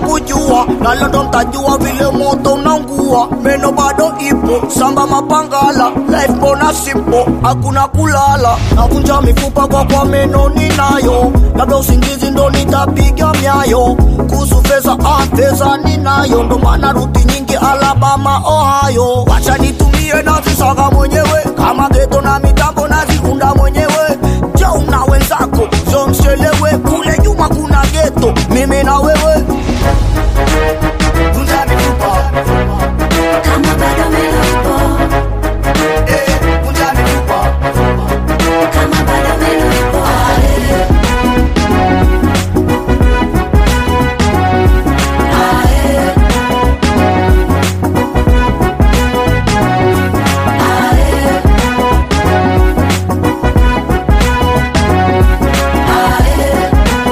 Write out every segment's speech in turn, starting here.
kujua na leo ndo mtajua vile moto unaungua meno bado ipo samba mapangala life bona simple hakuna kulala navunja mifupa kwa kwa meno ninayo labda usingizi ndo nitapiga myayo kuhusu feza ah, feza ninayo ndo maana ruti nyingi alabama ohio wacha nitumie nazisaka mwenyewe kama geto na mitambo naziunda mwenyewe jau na wenzako zo mchelewe kule nyuma kuna geto mimi na wewe vunja mifupa kama bado meno ipo, eh, vunja mifupa kama bado meno ipo, ae. Ae. Ae. Ae.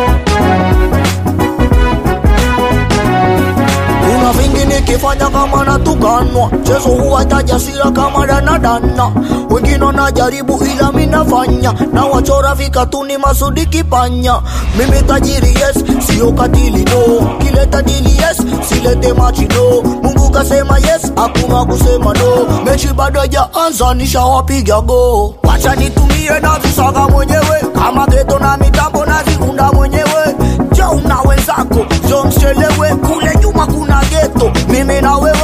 kuna vingi nikifanya kama natukanwa chezo huwa tajasira kama danadana wengine wanajaribu ila minafanya na wachora vikatuni masudi kipanya mimi tajiri yes sio katili no kileta dili yes silete machi no mungu kasema yes hakuna kusema no mechi bado hajaanza nishawapiga go wacha nitumie nazisaka mwenyewe kama geto na mitambo naziunda mwenyewe jau na wenzako zo mchelewe kule nyuma kuna geto mimi na wewe